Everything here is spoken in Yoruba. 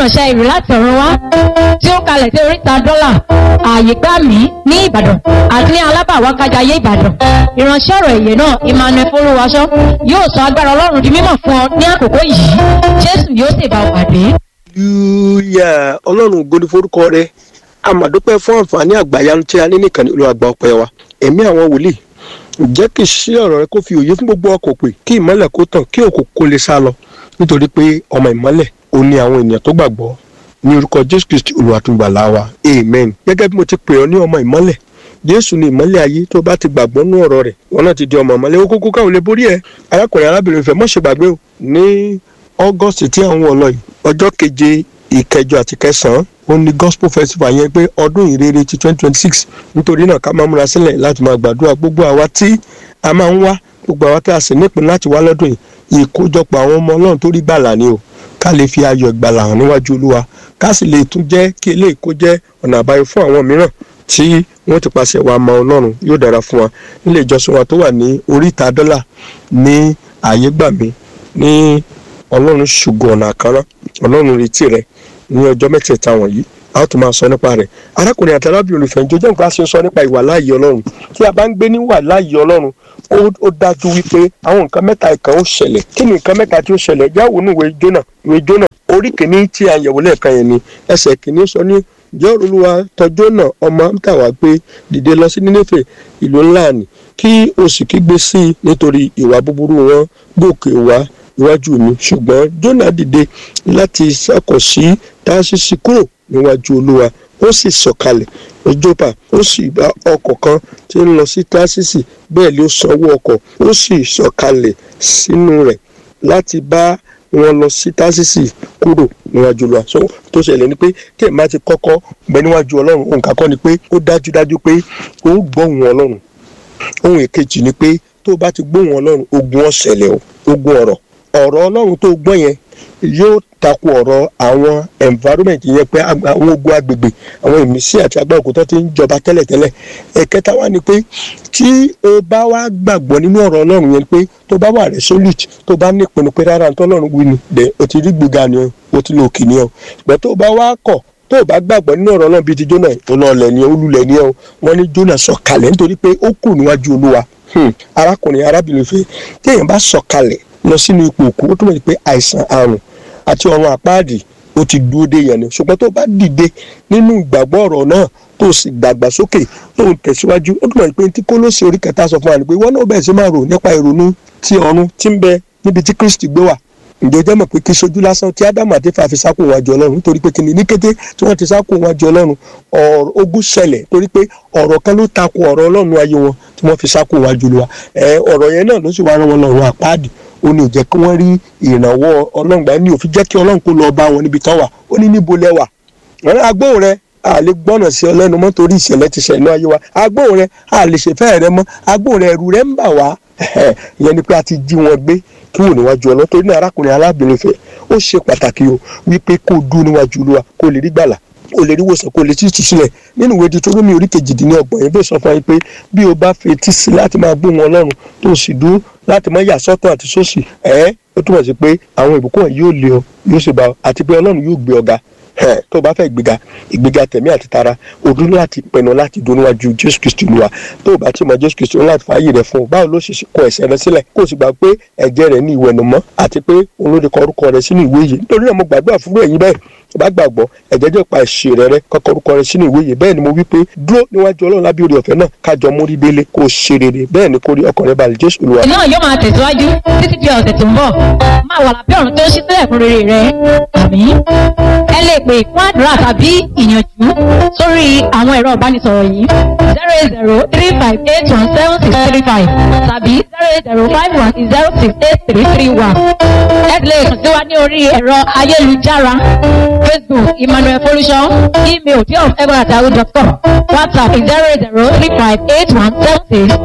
ìránṣẹ́ ìrù láti ọ̀run wá tí ó kalẹ̀ sí oríta dọ́là ààyè gbà mí ní ìbàdàn àti ní alábàwákájayé ìbàdàn ìránṣẹ́ ọ̀rọ̀ èyè náà emmanuel folúwaṣọ yóò sọ agbára ọlọ́run di mímọ̀ fún ọ ní àkókò yìí jésù yóò sì bá ọ pàdé. hallelujah ọlọ́run ògo ni forúkọ rẹ àmàdúpẹ́ fún àǹfààní àgbàyanu tí a ní nìkan ní olùwàgbà ọpẹ́ wa ẹ̀mí àwọn wòlíì jẹ́ kí sí ọ̀rọ̀ rẹ kó fi òye fún gbogbo ọkọ̀ pé kí ìmọ́lẹ̀ kó tàn kí òkú kó lè sá lọ nítorí pé ọmọ ìmọ́lẹ̀ ò ní àwọn ènìyàn tó gbàgbọ́ ní orúkọ jésù kristi olùwàtúgbàlà wa amen gẹ́gẹ́ bí mo ti pè ọ́ ní ọmọ ìmọ́lẹ̀ jésù ní ìmọ́lẹ̀ ayé tó bá ti gbàgbọ́ nú ọ̀rọ̀ rẹ̀ wọn náà ti di ọmọ ìmọ́lẹ̀ ó kókó káwọn lè borí ẹ̀ arákùnrin arábìnrin fẹ́ mọ́ ṣe gbàgbé o ní august tí àwọn wọ̀ lọ yìí ọjọ́ keje ìkẹjọ àti kẹsàn-án ó ní gospel festival yẹn pé ọdún ìrere ti twenty twenty six nítorí náà ká máa múra sílẹ̀ láti máa gbàdúrà gbogbo àwa tí a máa ń wá gbogbo àwa tí a sì nípìn láti wá lọ́dún yìí ìkójọpọ̀ àwọn ọmọ ọlọ́run tó rí gbàlà ni o ká lè fi ayọ̀ ìgbàlà hàn níwájú olúwa ká sì lè tún jẹ́ kí eléyìí kó jẹ́ ọ̀nà àbáyọ fún àwọn mìíràn tí wọ́n ti pàṣẹ wa mọ ọlọ́run yóò dára fún wa nílé ìjọsìn wa tó wà ní oríta dọ́là ní ààyè gbàmí ní ọlọ́run ṣùgbọ́n ọ̀nà àkàrà ọlọ́run retí rẹ ní ọjọ́ mẹ́tẹ̀ẹ̀ta wọ̀nyí a ó tún máa sọ nípa rẹ̀ arákùnrin àti arábìnrin olùfẹ̀ǹjọ́ jẹ́ nǹkan a ṣe ń sọ nípa ìwà láàyè ọlọ́run tí a bá ń gbé ní wà láàyè ọlọ́run ó dájú wípé àwọn nǹkan mẹ́ta ìkan ó ṣẹlẹ̀ kí ni nǹkan mẹ́ta tí ó ṣẹlẹ̀ jáwó ní ìwé jónà ìwé jónà orí kìíní tí a yẹ̀wò lẹ́ẹ̀kan yẹn ni ẹsẹ̀ kìíní sọ ní jẹ́ olúwa tọjọ́ náà ọmọ amútàwá pé dìde lọ sí nínéfè ìlú ńlá ni kí o sì kígbe sí i nítorí ìwà búburú wọn gòkè wá iwájú mi ṣùgbọ́n jónà dìde láti sàkọ̀ sí táṣíṣí kúrò níwájú olúwa ó sì sọ̀kalẹ̀ ìjọba ó sì bá ọkọ̀ kan tí ń lọ sí táṣíṣì bẹ́ẹ̀ ló sanwó ọkọ̀ ó sì sọ̀kalẹ̀ sínú rẹ̀ láti bá wọn lọ sí táṣíṣì kúrò níwájú olúwa so tó ṣẹlẹ̀ ni pé tí ẹ̀ máa ti kọ́kọ́ bẹ níwájú ọlọ́run ohun kan kọ́ ni pé ó dájúdájú pé ó gbọ́ ohùn ọlọ́run ohun èkejì ni pé tó bá ti gbóhùn ọlọ́run ogun ọ̀sẹ̀lẹ̀ o ogun ọ̀rọ̀ ọ̀rọ̀ ọlọ́run tó gbọ́ yẹn yóò takò ọ̀rọ̀ àwọn environment yẹn pé àwọn ogun agbègbè àwọn ìmísí àti agbára òkúta ti ń jọba tẹ́lẹ̀tẹ́lẹ̀ ẹ̀kẹta wá ni pé tí o bá wá gbàgbọ́ nínú ọ̀rọ̀ ọlọ́run yẹn pé tó bá wà resolute tó bá ní ìpinnu pé rárá tó ọlọ́run wí ni dẹ̀ o ti rí gbéga ni o ti lo òkè ni o ṣùgbọ́n tó bá wá kọ̀ tó o bá gbàgbọ́ nínú ọ̀rọ̀ ọlọ́run bíi ti jóná ọlọ́ọ̀lẹ̀ ni olùlẹ̀ ni o wọ́n ní jóná sọ̀kalẹ̀ nítorí pé ó kù níwájú olúwa arákùnrin arábìnrin fẹ́ téèyàn bá sọ̀kalẹ̀ lọ sínú ipò òkú ó túmọ̀ sí pé àìsàn àrùn àti ọ̀run àpáàdì ó ti dúró dé yẹn ni ṣùgbọ́n tó bá dìde nínú ìgbàgbọ́ ọ̀rọ̀ náà tó sì dàgbà sókè tó ń tẹ̀síwájú ó túmọ̀ sí pé tí kólóṣè orí kẹta sọ fún wa ni pé wọ́n náà bẹ̀rẹ̀ sí máa rò nípa ìrònú ti ọ̀run tí ń bẹ níbi tí Kristi gbé wà ǹjẹ́ jẹ́ mọ̀ pé kí sojú lásán tí ádámù àti fàfi sákò wájú ọlọ́run nítorí pé kí ni ní kété tí wọ́n ti sákò wájú ọlọ́run ọ̀rọ̀ ogun ṣẹlẹ̀ torí pé ọ̀rọ̀ kan ló takò ọ̀rọ̀ ọlọ́run ayé wọn tí wọ́n fi sákò wájú lọ wa ẹ ọ̀rọ̀ yẹn náà ló sì wá rán wọn lọ́rùn àpáàdì ó ní ò jẹ́ kí wọ́n rí ìrànwọ́ ọlọ́run gbà ní òfin jẹ́ kí ọlọ́run kó lọ bá wọn níbi tán wà ó ní níbo lẹ́wà agbóhùn rẹ a lè gbọ́nà sí ọ lẹ́nu mọ́ torí ìṣẹ̀lẹ̀ ti ṣẹ̀ náà yé wa agbóhùn rẹ a lè ṣèfẹ́ rẹ mọ́ agbóhùn rẹ ẹ̀rù rẹ ń bà wá ìyẹn ni pé a ti jí wọn gbé kí wò níwájú ọlọ́ torí náà arákùnrin arábìnrin fẹ́ ó ṣe pàtàkì o wípé kó dúró níwájú olúwa kó lè rí gbàlà kó lè rí wòsàn kó lè títí sílẹ̀ nínú ìwé Dítórómì orí kejìdínlọ́gbọ̀n yẹn bẹ́ẹ̀ sọ fún wa pé bí o bá fetí sí láti máa gbóhùn ọlọ́run tó sì dúró láti máa yà sọ́tọ̀ àti sósì ẹ̀ ó túmọ̀ sí pé àwọn ìbùkún wọn yóò lé ọ yóò sì bá ọ àti pé ọlọ́run yóò gbé ọ ga tó o bá fẹ́ ìgbéga ìgbéga tẹ̀mí àti tara o dúró láti pinnu láti dún níwájú jésù kristu olúwa tó o bá ti mọ jésù kristu láti fààyè rẹ fún o báwo ló ṣe kọ ẹ̀ṣẹ̀ rẹ sílẹ̀ kó o sì gbà pé ẹ̀jẹ̀ rẹ ní ìwẹ̀nùmọ́ àti pé òun ló lè kọ orúkọ rẹ sínú ìwé yìí nítorí náà mo gbàdúrà fún ẹ̀yin bẹ́ẹ̀ tó bá gbàgbọ́ ẹ̀jẹ̀ jẹ́ pa ẹ̀ṣẹ̀ rẹ rẹ kọ́kọ́ orúkọ rẹ sínú ìwé yìí bẹ́ẹ̀ ni mo wí pé dúró níwájú ọlọ́run lábí orí ọ̀fẹ́ náà kájọ mórí délé kó o ṣe rere bẹ́ẹ̀ ni kó rí ọkàn rẹ balẹ̀ jésù olúwa. náà yóò máa tẹ̀síwájú títí di ọ̀sẹ̀ tó ń bọ̀ máa wà lábẹ́ ọ̀run tó ń ṣí sílẹ̀ fún rere rẹ àmín ẹ lè pè fún àdúrà tàbí ìyànjú sórí àwọn ẹ̀rọ ìbánisọ̀rọ̀ yìí zero eight zero three five eight one seven six three five tàbí zero eight zero five one zero six eight three three one ẹ lè kàn sí wa ní orí ẹ̀rọ ayélujára facebook emmanuel folusho email diof egbonatahu dot com whatsapp zero eight zero three five eight one seven six